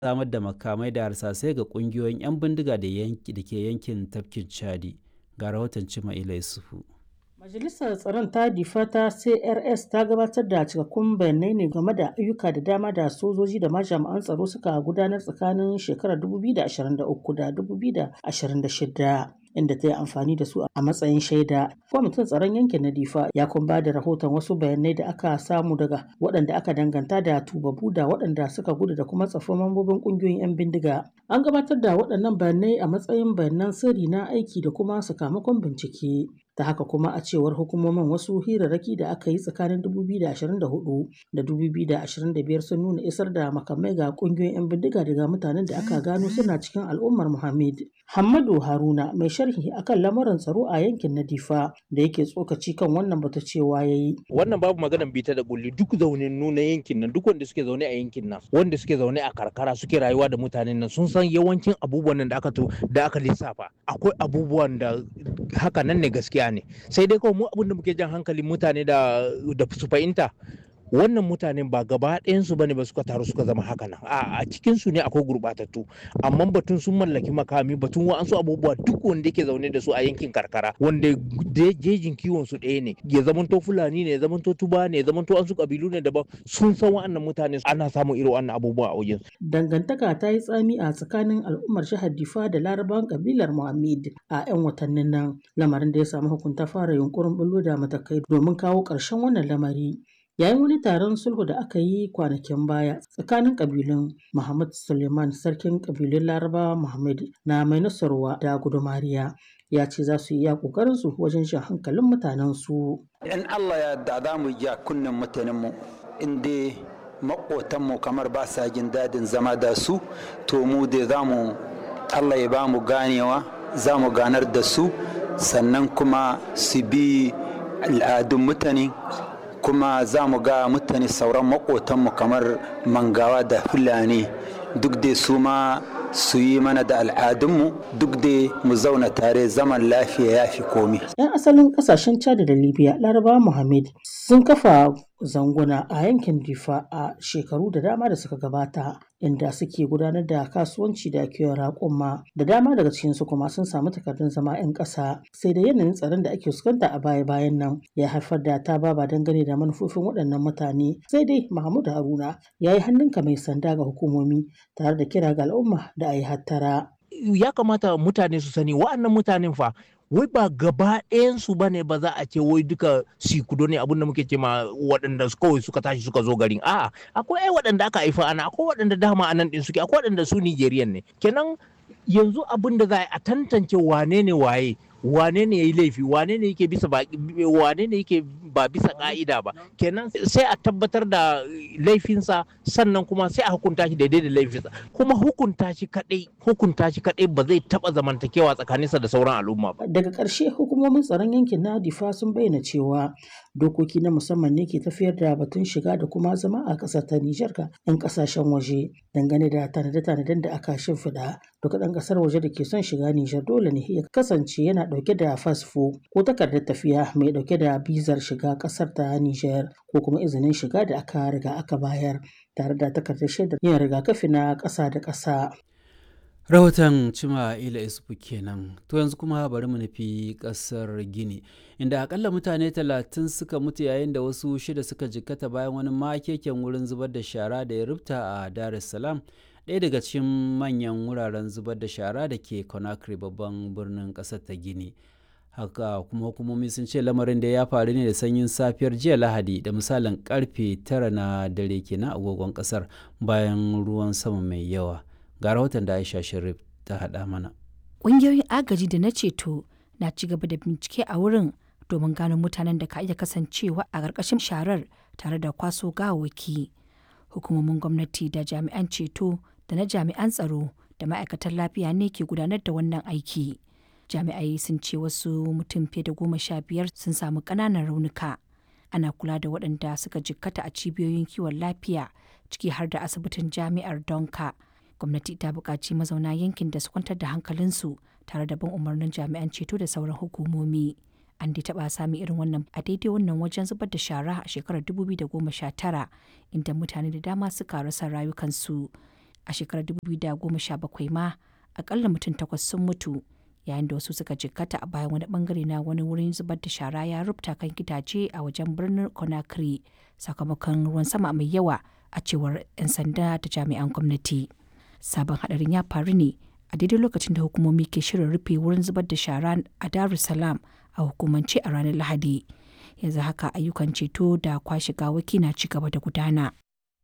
samar da makamai da harsasai ga ƙungiyoyin 'yan bindiga da ke yankin tafkin Chadi. Ga rahoton Cima'ila Yusufu. Majalisar Tsaron ta Difa ta CRS ta gabatar da cikakkun bayanai ne game da ayyuka da dama da sojoji da ma jami'an tsaro suka gudanar tsakanin shekarar 2023 da 2026. inda ta yi amfani da su a matsayin shaida. Kwamitin tsaron yankin na Difa ya kuma ba da rahoton wasu bayanai da aka samu daga waɗanda aka danganta da tubabu da waɗanda suka gudu da kuma tsafin mambobin ƙungiyoyin 'yan bindiga. An gabatar da waɗannan bayanai a matsayin bayanan sirri na aiki da kuma sakamakon bincike. ta haka kuma a cewar hukumomin wasu hirarraki da aka yi tsakanin 2024 da 2025 sun nuna isar da makamai ga kungiyoyin 'yan bindiga daga mutanen da aka gano suna cikin al'ummar Muhammad. Hammadu Haruna mai sharhi akan lamarin tsaro a yankin na Difa da yake tsokaci kan wannan bata cewa yayi. Wannan babu maganan bita da kulli duk zaunin nuna yankin nan duk wanda suke zaune a yankin nan wanda suke zaune a karkara suke rayuwa da mutanen nan sun san yawancin abubuwan nan da aka to da aka lissafa akwai abubuwan da haka nan ne gaskiya ne sai dai kawai mu abin da muke jan hankalin mutane da da su fahimta wannan mutanen ba gaba ɗayansu bane ba suka taru suka zama haka nan a a cikin su ne akwai gurbatattu amma batun sun mallaki makami batun wa'ansu abubuwa duk wanda yake zaune da su a yankin karkara wanda jejin kiwon su ɗaya ne ya zamanto fulani ne ya zamanto tuba ne ya zamanto an su kabilu ne daban sun san wa'annan mutane ana samun irin wannan abubuwa a wajen dangantaka ta yi tsami a tsakanin al'ummar jihar Difa da larabawan kabilar Muhammad a 'yan watannin nan lamarin da ya samu hukunta fara yunkurin bullo da matakai domin kawo ƙarshen wannan lamari yayin wani taron sulhu da aka yi kwanakin baya tsakanin kabilun Muhammad Suleiman sarkin kabilun Larabawa Muhammad na mai nasarwa da gudumariya ya ce za su yi iya kokarin su wajen shan hankalin mutanen su in Allah ya yarda za mu ja kunnen mutanen mu inda makotan mu kamar ba sa jin dadin zama da su to mu da za mu Allah ya ba mu ganewa za mu ganar da su sannan kuma su bi al'adun mutane kuma za mu ga mutane sauran makotanmu kamar mangawa da fulani duk da su ma su yi mana da al'adunmu duk da mu zauna tare zaman lafiya ya fi komi. 'yan asalin kasashen chad da libya laraba muhammad sun kafa zanguna a yankin difa a shekaru da dama da suka gabata inda suke gudanar da kasuwanci da kiwon raƙuma da dama daga cikinsu kuma sun samu takardun zama 'yan ƙasa sai da yanayin tsaron da ake fuskanta a baya bayan nan ya haifar da ta baba dangane da manufofin waɗannan mutane sai dai mahmud haruna ya yi hannunka mai sanda ga hukumomi tare da kira ga al'umma da a yi hattara ya kamata mutane su sani wa'annan mutanen fa wai ba gaba ɗayansu ba ne ba za a ce wai duka sikudo ne abinda muke ce ma waɗanda kawai suka tashi suka zo garin a'a akwai ai waɗanda aka haifa ana akwai waɗanda dama anan ɗin suke akwai waɗanda su Nigerian ne kenan yanzu abin da za a tantance wane ne waye wane ne ya yi laifi wane ne yake bisa ba wane ne yake ba bisa ka'ida ba kenan sai a tabbatar da laifinsa sannan kuma sai a hukunta shi daidai da laifinsa kuma hukunta shi kadai hukunta shi kadai ba zai taba zamantakewa tsakaninsa da sauran al'umma ba daga ƙarshe hukumomin tsaron yankin na difa sun bayyana cewa dokoki na musamman ne ke tafiyar da batun shiga da kuma zama a ƙasar ta Nijar ga 'yan ƙasashen waje dangane da tanade-tanaden da aka shimfiɗa duka ɗan ƙasar waje da ke son shiga Nijar dole ne ya kasance yana ɗauke da fasfo ko takardar tafiya mai ɗauke da bizar shiga ƙasar ta Nijar ko kuma izinin shiga da aka riga aka bayar tare da takardar shaidar yin rigakafi na ƙasa da ƙasa. rahoton cima ila isufu kenan to yanzu kuma bari mu nufi kasar gini inda akalla mutane talatin suka mutu yayin da wasu shida suka jikkata bayan wani makeken wurin zubar da shara da ya rubta a dar es salaam ɗaya daga cikin manyan wuraren zubar da shara da ke conakry babban birnin ƙasar ta gini haka kuma hukumomi sun ce lamarin da ya faru ne da sanyin safiyar jiya lahadi da misalin karfe tara na dare kenan agogon ƙasar bayan ruwan sama mai yawa ga rahoton da aisha sharif ta haɗa mana ƙungiyoyin agaji da na ceto na ci gaba da bincike a wurin domin gano mutanen da ka iya kasancewa a ƙarƙashin sharar tare da kwaso gawawaki hukumomin gwamnati da jami'an ceto da na jami'an tsaro da ma'aikatan lafiya ne ke gudanar da wannan aiki jami'ai sun ce wasu mutum fiye da goma sha biyar sun samu ƙananan raunuka ana kula da waɗanda suka jikkata a cibiyoyin kiwon lafiya ciki har da asibitin jami'ar donka gwamnati ta buƙaci mazauna yankin da su kwantar da hankalinsu tare da bin umarnin jami'an ceto da sauran hukumomi an dai taɓa sami irin wannan a daidai wannan wajen zubar da shara a shekarar 2019 inda mutane da dama suka rasa rayukansu a shekarar 2017 ma akalla mutum takwas sun mutu yayin da wasu suka jikkata a bayan wani bangare na wani wurin zubar da shara ya rubuta kan gidaje a wajen birnin conakry sakamakon ruwan sama mai yawa a cewar 'yan sanda da jami'an gwamnati sabon hadarin ya faru ne a daidai lokacin da hukumomi ke shirin rufe wurin zubar da shara a dar es salaam a hukumance a ranar lahadi yanzu haka ayyukan ceto da kwashe gawaki na ci gaba da gudana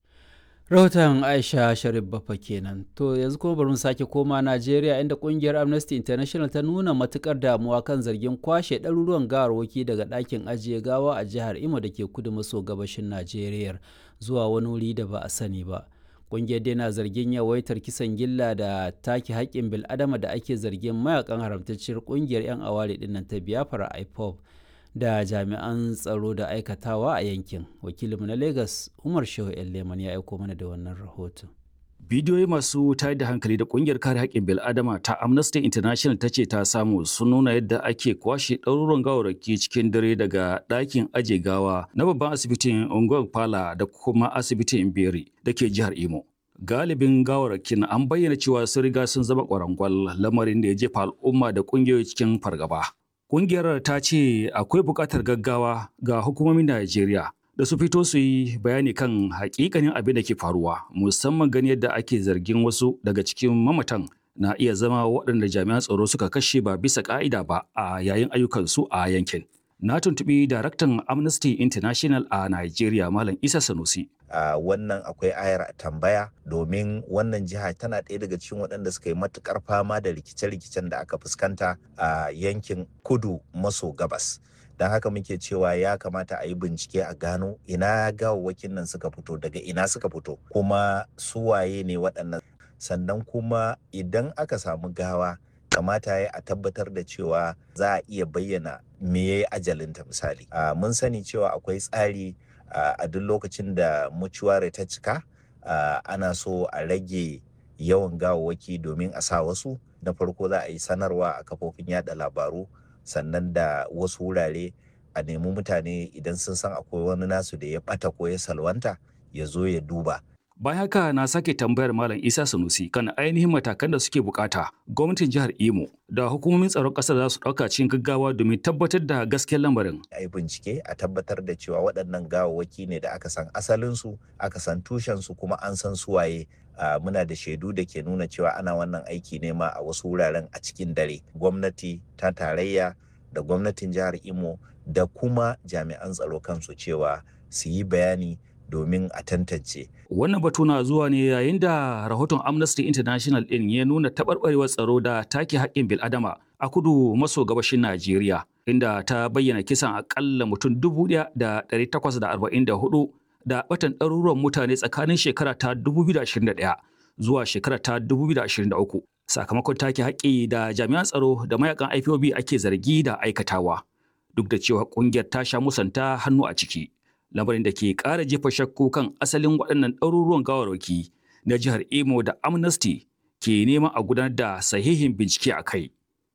rahoton aisha sharif bafa kenan to yanzu kuma bari mu sake koma najeriya inda kungiyar amnesty international ta nuna matukar damuwa kan zargin kwashe ɗaruruwan gawarwaki daga ɗakin ajiye gawa a jihar imo da ke kudu maso gabashin najeriya zuwa wani wuri da ba a sani ba kungiyar dai na zargin yawaitar kisan gilla da take haƙƙin bil'adama da ake zargin mayakan haramtacciyar kungiyar 'yan aware dinnan ta biafra ipob da jami'an tsaro da aikatawa a yankin wakilinmu na lagos umar shehu leman ya aiko mana da wannan rahoton bidiyoyi masu tayar da hankali da kungiyar kare haƙƙin bil'adama ta amnesty international ta ce ta samu sun nuna yadda ake kwashe ɗaruruwan gawarraki cikin dare daga ɗakin aje gawa na babban asibitin unguwar pala da kuma asibitin beri da ke jihar imo galibin gawarrakin an bayyana cewa sun riga sun zama ƙwarangwal lamarin da ya jefa al'umma da ƙungiyoyi cikin fargaba Ƙungiyar ta ce akwai buƙatar gaggawa ga hukumomin Najeriya da su fito su yi bayani kan hakikanin abin da ke faruwa musamman gani yadda ake zargin wasu daga cikin mamatan na iya zama waɗanda jami'an tsaro suka kashe ba bisa ƙa'ida ba a yayin ayyukansu a yankin. Na tuntuɓi daraktan Amnesty International a Najeriya Malam Isa Sanusi. Uh, wannan akwai ayar tambaya domin wannan jiha tana ɗaya daga cikin waɗanda suka yi matukar fama da rikice-rikicen da aka fuskanta a uh, yankin kudu maso gabas don haka muke cewa ya kamata a yi bincike a gano ina gawawwakin nan suka fito daga ina suka fito kuma suwaye ne waɗannan sannan kuma idan aka samu gawa kamata ya a tabbatar da cewa za a iya bayyana me ya yi ajalinta misali uh, mun sani cewa akwai tsari Uh, a duk lokacin da mucuware ta cika uh, ana so a rage yawan gawawwaki domin a sa wasu na farko za a yi sanarwa a kafofin yada labaru sannan da wasu wurare a nemi mutane idan sun san akwai wani nasu da ya bata ko ya salwanta ya zo ya duba Bayan haka na sake tambayar Malam Isa Sanusi kan ainihin matakan da suke bukata gwamnatin jihar Imo da hukumomin tsaron ƙasar za su ɗauka cikin gaggawa domin tabbatar da gaskiyar lamarin. A yi bincike a tabbatar da cewa waɗannan gawawwaki ne da aka san asalinsu, aka san tushensu kuma an san suwaye. Uh, muna da shaidu da ke nuna cewa ana wannan aiki ne ma a wasu wuraren a cikin dare. Gwamnati ta tarayya da gwamnatin jihar Imo da kuma jami'an tsaro kansu cewa su yi bayani domin a tantance. Wannan batu na zuwa ne yayin da rahoton Amnesty International ɗin ya nuna taɓarɓarewar tsaro da take haƙƙin bil'adama a kudu maso gabashin Najeriya, inda ta bayyana kisan aƙalla mutum dubu ɗaya da ɗari takwas da arba'in da hudu da ɓatan ɗaruruwan mutane tsakanin shekara ta 2021 zuwa shekara ta 2023 sakamakon take haƙƙi da jami'an tsaro da mayakan IPOB ake zargi da aikatawa. Duk da cewa ƙungiyar ta sha musanta hannu a ciki. lamarin da ke ƙara jefa shakku kan asalin waɗannan ɗaruruwan gawarwaki na jihar Imo da Amnesty ke neman a gudanar da sahihin bincike a kai.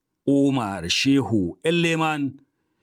Umar Shehu Elleman,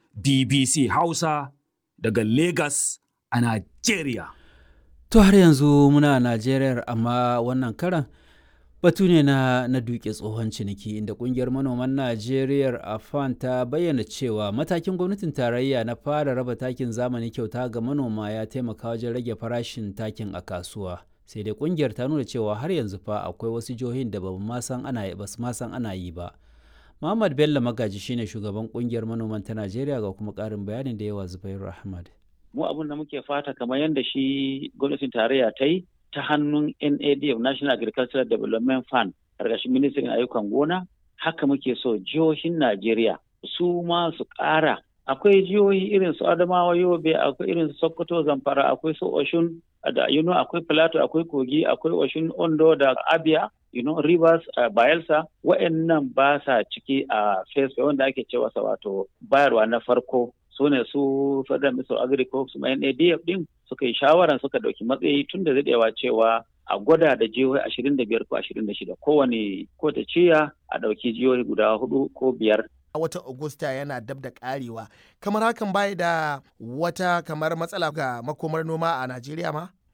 BBC Hausa daga Lagos a Najeriya. To har yanzu muna Najeriya amma wannan karan batu ne na, na duke tsohon ciniki inda kungiyar manoman najeriya afan ta bayyana cewa matakin gwamnatin tarayya na fara raba takin zamani kyauta ga manoma ya taimaka wajen rage farashin takin a kasuwa sai dai kungiyar ta nuna cewa har yanzu fa akwai wasu jihohin da ba ma san ana ba su ma san ana yi ba Muhammad Bello Magaji shine shugaban kungiyar manoman ta Najeriya ga kuma ƙarin bayanin da yawa Zubairu Ahmad. Mu abin da muke fata kamar yadda shi gwamnatin tarayya ta yi ta hannun NADF National Agricultural Development Fund ƙarƙashin ministrin ayyukan gona haka muke so jihohin Najeriya su ma su ƙara akwai jihohi irin su Adamawa Yobe akwai irin su Sokoto Zamfara akwai su Oshun da you know, akwai Plateau akwai Kogi akwai Oshun Ondo da Abia you know, Rivers uh, Bayelsa wa'annan ba sa ciki a uh, phase wanda ake cewa sa wato bayarwa na farko su ne su Federal Ministry of Agriculture su NADF din suka yi shawaran suka dauki matsayi tun da daɗewa cewa a gwada da jihohi ashirin da biyar ko ashirin da shida kowane ko ta ciya a ɗauki jihohi guda hudu ko biyar a watan Agusta yana dab da karewa kamar hakan bai da wata kamar matsala ga makomar noma a Najeriya ma?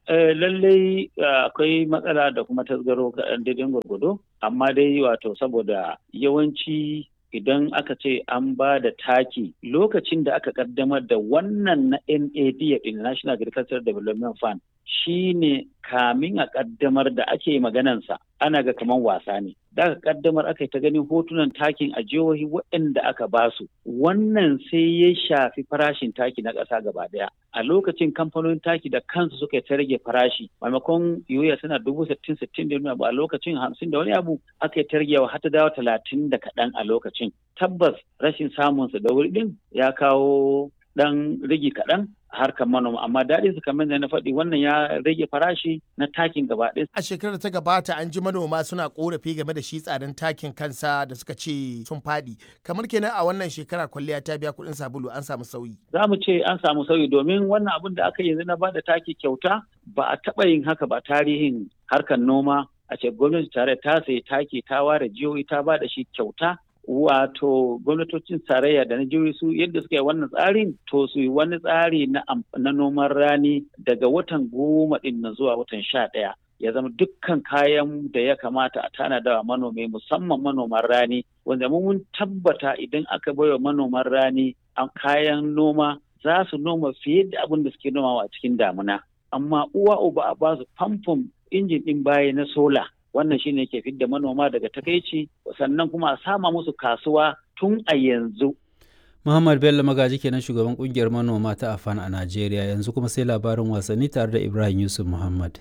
lallai akwai matsala da kuma tasgaro kaɗan daidai gwargwado amma dai wato saboda yawanci idan aka ce an ba da taki lokacin da aka kaddamar da wannan na NAD National Agricultural Development Fund shine kamin a kaddamar da ake maganansa ana ga kaman wasa ne da aka kaddamar aka yi ta ganin hotunan takin a jihohi waɗanda aka basu wannan sai ya shafi farashin taki na ƙasa gaba ɗaya a lokacin kamfanonin taki da kansu suka ta rage farashi maimakon yoya suna dubu sittin sittin da a lokacin hamsin da wani abu aka yi ta ragewa har ta dawo talatin da kaɗan a lokacin tabbas rashin samunsa da wuri ɗin ya kawo ɗan rigi kaɗan harkar manoma amma daɗin su kamar da na faɗi wannan ya rage farashi na takin gaba ɗaya. A shekarar ta gabata an ji manoma suna korafi game da shi tsadan takin kansa da suka ce sun faɗi. Kamar kenan a wannan shekara kwalliya ta biya kuɗin sabulu an samu sauyi. Za mu ce an samu sauyi domin wannan abin da aka yanzu na bada taki kyauta ba a taɓa yin haka ba tarihin harkar noma a ce gwamnati tare ta sayi taki ta ware jihohi ta bada shi kyauta wato gwamnatocin tarayya da na jihohi su yadda suka yi wannan tsarin to su yi wani tsari na noman rani daga watan goma din na zuwa watan sha ɗaya ya zama dukkan kayan da ya kamata a tanada wa manomi musamman manoman rani wanda mun tabbata idan aka baiwa manoman rani kayan noma za su noma fiye da abin da suke nomawa a cikin damuna amma uwa uba a ba su famfon injin ɗin baya na sola wannan shine ke fidda manoma daga takaici sannan kuma a sama musu kasuwa tun a yanzu Muhammad Bello Magaji kenan shugaban kungiyar manoma ta Afan a Najeriya yanzu kuma sai labarin wasanni tare da Ibrahim Yusuf Muhammad.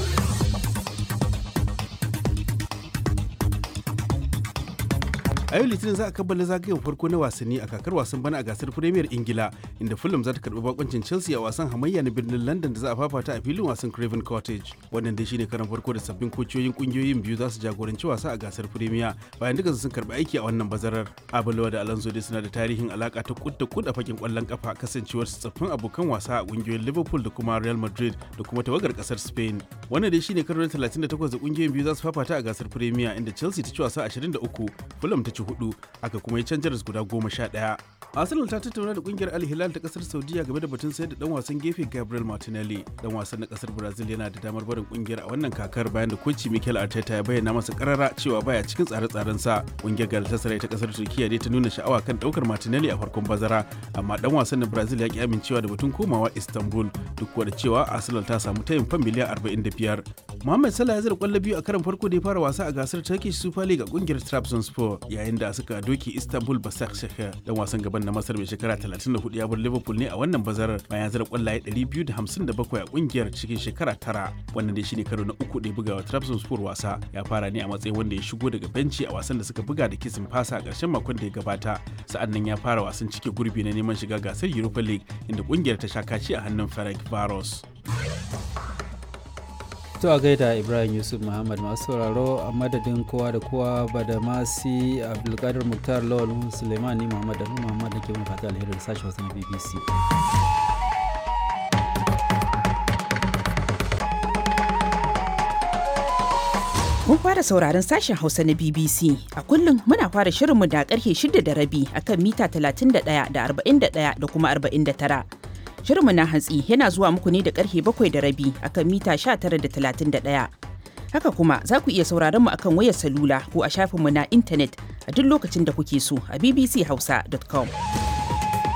a yau litinin za a kammala zagayen farko na wasanni a kakar wasan bana a gasar premier ingila inda fulham za ta karbi bakoncin chelsea a wasan hamayya na birnin london da za a fafata a filin wasan craven cottage wannan dai shine karan farko da sabbin kociyoyin kungiyoyin biyu za su jagoranci wasa a gasar premier bayan duka sun karbi aiki a wannan bazarar abulawa da alonso dai suna da tarihin alaka ta kud da kud a fakin kwallon kafa kasancewar su tsaffin abokan wasa a kungiyoyin liverpool da kuma real madrid da kuma tawagar kasar spain wannan dai shine karo na 38 da kungiyoyin biyu za su fafata a gasar premier inda chelsea ta ci wasa 23 fulham ta ci hudu aka kuma yi canjar guda goma sha ɗaya. Arsenal ta tattauna da kungiyar Al Hilal ta kasar Saudiya game da batun sayar da dan wasan gefe Gabriel Martinelli. Dan wasan na kasar Brazil yana da damar barin kungiyar a wannan kakar bayan da koci Mikel Arteta ya bayyana masa karara cewa baya cikin tsare-tsaren sa. Kungiyar Galatasaray ta kasar Turkiya dai ta nuna sha'awa kan daukar Martinelli a farkon bazara, amma dan wasan na Brazil ya ki amincewa da batun komawa Istanbul duk da cewa Arsenal ta samu tayin fan miliyan 45. Mohamed Salah ya zira kwallo biyu a karan farko da ya fara wasa a gasar Turkish Super League a kungiyar Trabzonspor yayin da suka doki Istanbul Basaksehir dan wasan gaban na Masar mai shekara 34 ya bar Liverpool ne a wannan bazarar bayan zira kwallaye 257 a kungiyar cikin shekara tara. Wannan dai shine karo na uku da ya buga wa Trabzonspor wasa. Ya fara ne a matsayin wanda ya shigo daga benci a wasan da suka buga da kisin fasa a ƙarshen makon da ya gabata. Sa'an nan ya fara wasan cike gurbi na neman shiga gasar Europa League inda kungiyar ta sha kaci a hannun Ferenc Varos. To a gaida Ibrahim Yusuf Muhammad masu sauraro a madadin kowa da kowa ba da masi Abdulkadir Muktar Lawal Suleiman ni Muhammad da Muhammad da ke mun fata alheri da sashi wasu na BBC. Mun fara sauraron sashen Hausa na BBC. A kullum muna fara shirinmu da karfe shida da rabi akan mita 31 da 41 da kuma 49. Shirinmu na hantsi yana zuwa muku ne da karfe bakwai da rabi akan mita 19.31. Haka kuma za ku iya sauraron mu akan wayar salula ko a shafinmu na intanet a duk lokacin da kuke so a bbchausa.com.